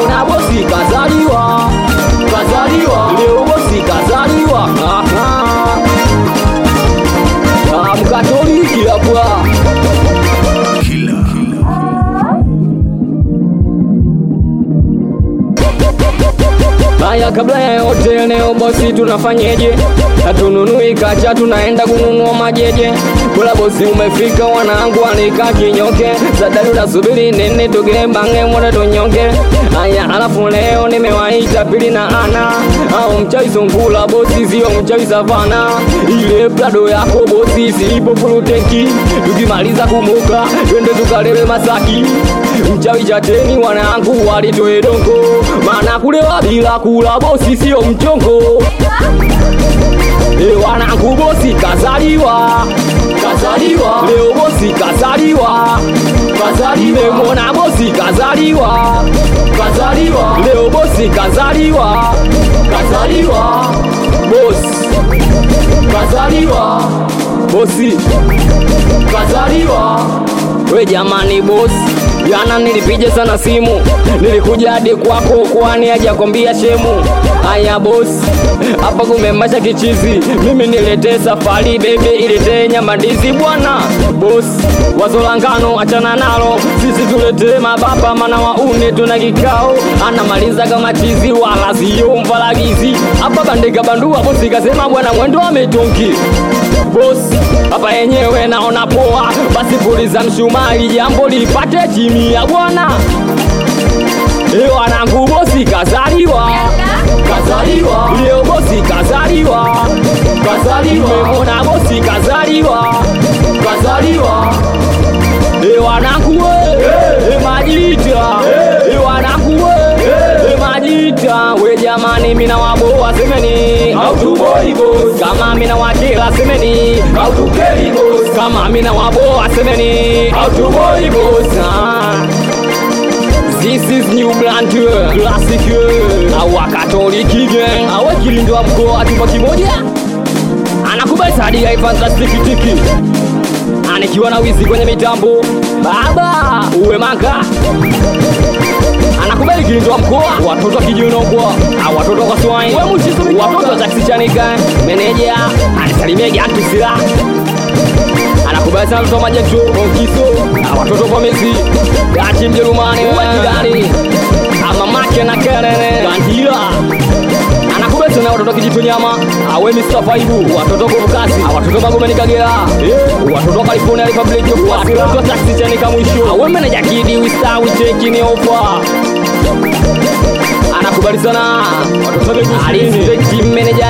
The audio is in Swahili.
Nimeona bosi kazaliwa, kazaliwa leo bosi kazaliwa. Ah, ah. Ah, Mkatoliki hapa Haya, kabla ya yote, leo bosi, tunafanyeje? Hatununui kacha, tunaenda kununua majeje. Kula bosi, umefika, wanangu anika kinyoke, sadari unasubiri nini? Tugembange mwana tunyonge. Haya, alafu leo nimewaita pili na ana au mchawi sungula bosi, sio mchawi savana. Ile plado yako bosi, siipo fuluteki. Tukimaliza kumuka, twende tukalele Masaki. Mchawi chateni, wanangu walitoe dongo, maana kulewa bila kula bosi sio mchongo. E, wanangu bosi kazaliwa, kazaliwa leo bosi kazaliwa, kazaliwa nimemwona bosi kazaliwa, kazaliwa leo bosi kazaliwa, kazaliwa bosi kazaliwa, bosi kazaliwa. We jamani bosi, jana nilipiga sana simu, nilikuja hadi kwako kwani hajakwambia shemu. Aya bosi, hapa kumemasha kichizi, mimi niletee safari bebe, iletee nyama ndizi bwana. Bosi, wazo la ngano achana nalo, sisi tuletee mababa, mana waune tuna kikao. Anamaliza kama chizi, wala sio mfalagizi. Hapa bandika bandua, bosi kasema bwana mwendo ametonki bosi hapa yenyewe naona poa, basi puliza msumari, jambo lipate chimia bwana. E wanangu, bosi kazaliwa, kazaliwa leo, bosi kazaliwa, kazaliwa memona bosi kazaliwa, kazaliwa e wanangu we, e majita, e wanangu we, e majita, we jamani, mina waboa semeni hautuboi boss, kama mina wakila semeni hautukeli boss, kama mina waboa semeni hautuboi boss. Ah. This is new brand classic awa katoliki gang awe kilindo wa mkoa chumba kimoja anakubali sadi ya fantastic tiki anikiwa na wizi kwenye mitambo baba uwe manga anakubali kilindo wa mkoa watoto wa kijinogwa au watoto kwa swai watoto wa taksi chanika meneja anisalimia gantu sila anakubali sana mtoto wa majetu onkiso na watoto kwa mesi gachi mjerumani wajirani ama make na kerene gandila anakubali sana watoto kijitu nyama awe Mr. Faibu watoto kuvukasi watoto magomeni kagera eh, watoto wa California Republic watoto taksi chanika mwisho awe meneja kidi wista wicheki ni ofa anakubali sana watoto wa Alizeti meneja